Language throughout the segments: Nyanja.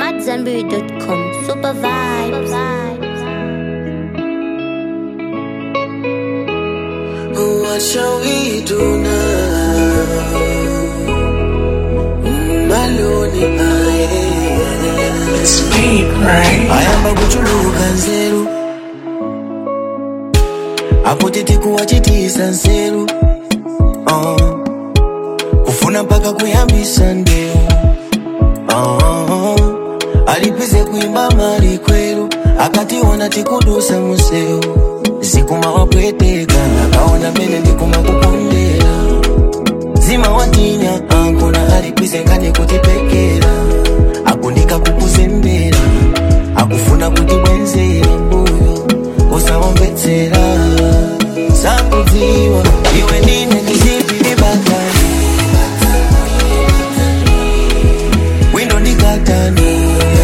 AmadZanbury.com. Super vibes. What shall we do now? Maloni aye. Speed, right? ayamba kuchuluka nzeru akuti tikuwachitisa nzeru uh. kufuna mpaka kuyambisa ndeu uh. alipize kuimba mali kweru akationa tikudusa museu zikuma wapweteka akaona mene ndikuma kupondera zima watinya ankona alipize ngane kutipekera akundika kukuzembera akufuna kutibwenzera mbuyo usawomvetsera sakudziwa iwe ndine ndizipilibatani wino ndikatani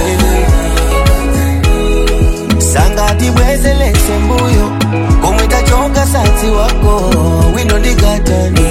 sangati bwezelese mbuyo komwe tachoka satsi wako wino ndikatani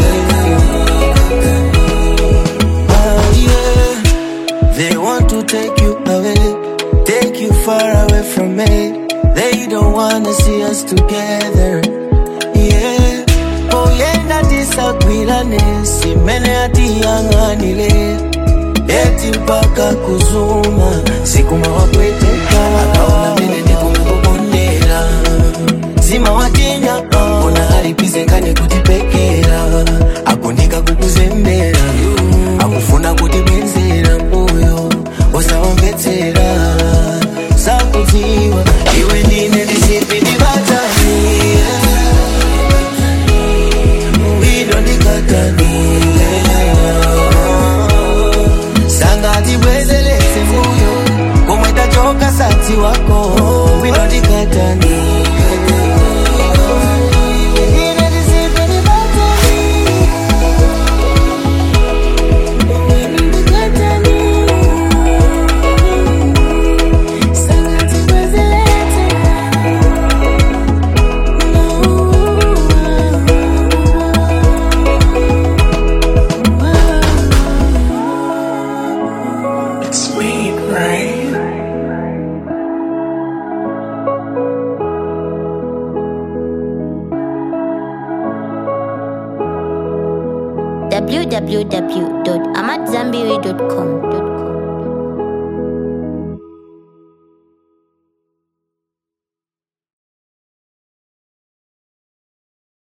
Ah, yeah. They want to take you away, take you far away from me. They don't wanna see us together. Yeah. Oyenda tisagwirane, simene atiyang'anire. Eti mpaka kuzuma, sikuma wapweteka. Akaona mene ndikumukubondera. Zima watinya, ona alipize ngane kutipekera. Akundika kukuzembera, akufuna kutibwenzera mbuyo. Usawomvetsera, sakudziwa, iwe ndine ndisipinibatani. Wino ndikatani. Sangati bwezelese mbuyo, komwe tachoka satsi wako. Wino ndikatani. Ndine ndisipinibatani. Speed, right? www.amadzanbury.com.